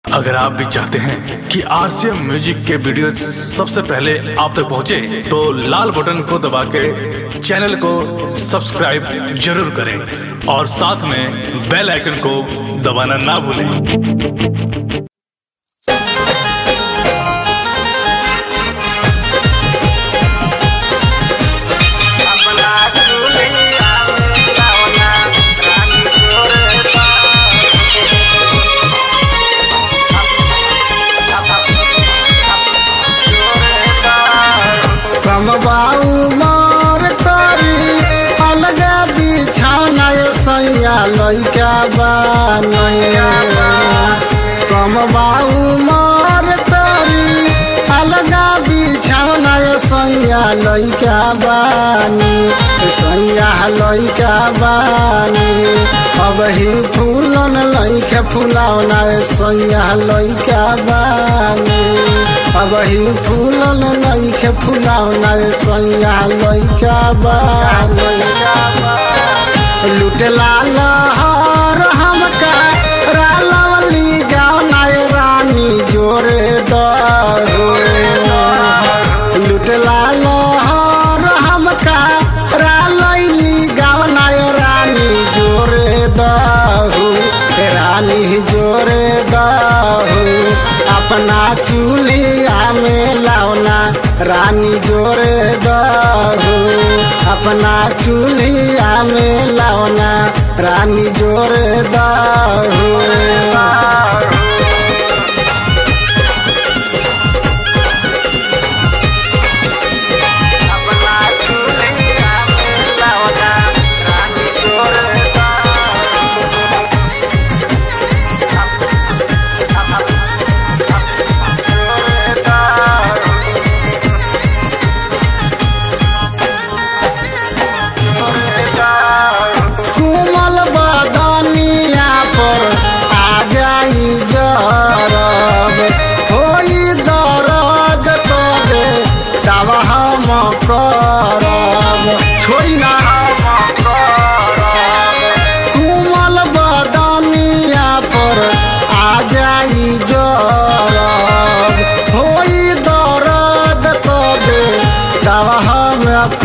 अगर आप भी चाहते हैं कि आरसीएम म्यूजिक के वीडियो सबसे पहले आप तक पहुंचे, तो लाल बटन को दबा के चैनल को सब्सक्राइब जरूर करें और साथ में बेल आइकन को दबाना ना भूलें कमबाऊ मार करी अलगा बिछाना सैया लैका बनैया कमबाऊ मार करी अलगा बिछाना सैया लैका बानी सैया लैका बानी अब ही फूलन लैके फुलावना सैया लैका बानी अब ही फूलन नैखे फुलावना सैया लैका बानी लुटला लहर हमका रालवली गावना रानी जोरे दहो लुटला लहर हमका रालैली गावना रानी जोरे दहो रानी जोरे दहो अपना चूल्हा में लावना रानी जोरे दहो अपना चूल्हा में लावना रानी जोरे दहो कुमल बदनिया पर आ जाई जरब होई दर्द तबे दवा हम करब छोड़ी ना कुमल बदनिया पर आ जाई जरब होई दर्द तबे दवा हम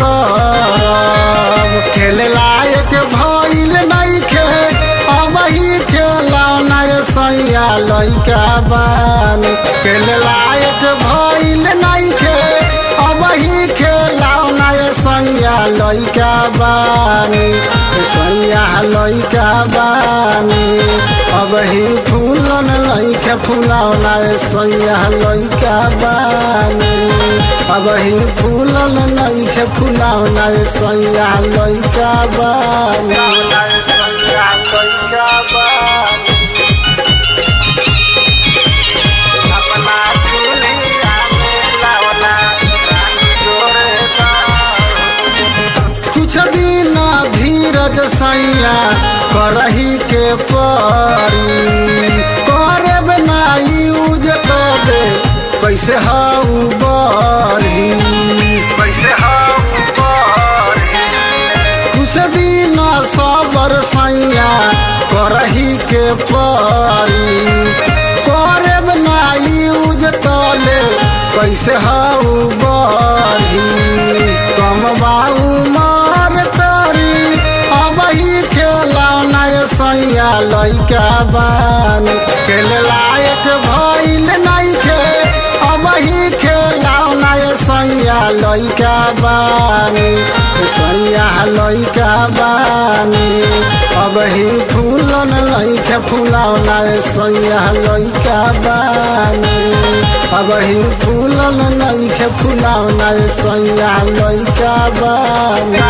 करब खेल लायक भइल नइखे अब ही खेलौना सैया लैका बानी खेल लायक भइल नइखे अब ही खेलौना सैया लैका बानी सैया लैका बानी अब ही फूलन लैके फुलौना सैया लैका बानी अब ही फूलन नइखे फुलौना सैया लैका बानी कुछ दिन धीरज सैया करही के परी करब ना यूज तबे कैसे हऊ बरही कुछ दिन सबर सैया करही के परी करब ना यूज तले कैसे हऊ बरही कमबाऊ मार करी अब ही खेलौना सैया लैका बानी खेल लायक भइल नइखे अब ही खेलौना सैया लैका बानी सैया लैका बानी अब ही फूलन लैके फुलौना सैया लैका बानी अब ही फूलन नइखे फुलौना सैया लैका बानी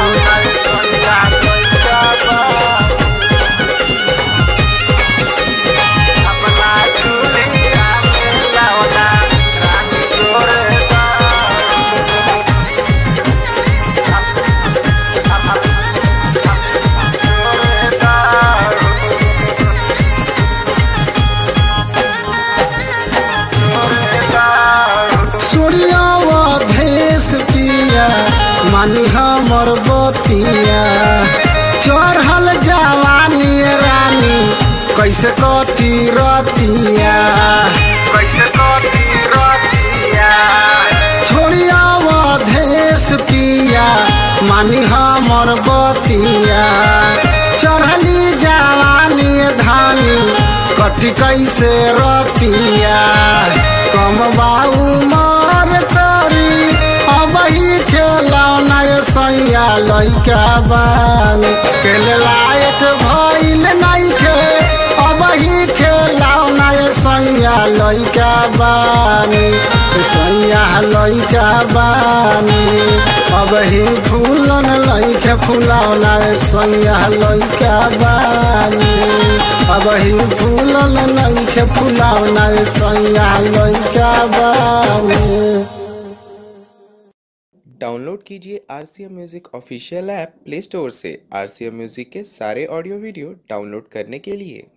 सूर्यवधेश पिया मानी हमर बतिया चढ़ल जवानी रानी कैसे कटी रतिया कटी कैसे रतिया कम बाऊ मार करी अब ही खेलौना सैया लैका बानी खेले लायक भइल नइखे अब ही खेलौना सैया लैका बानी सैया लैका बानी अब ही फूलन लैके फुलौना सैया लैका बानी अब ही फूलन लैके फुलौना सैया लैका बानी डाउनलोड कीजिए R C M music official app play store से आर सी एम म्यूज़िक के सारे ऑडियो वीडियो डाउनलोड करने के लिए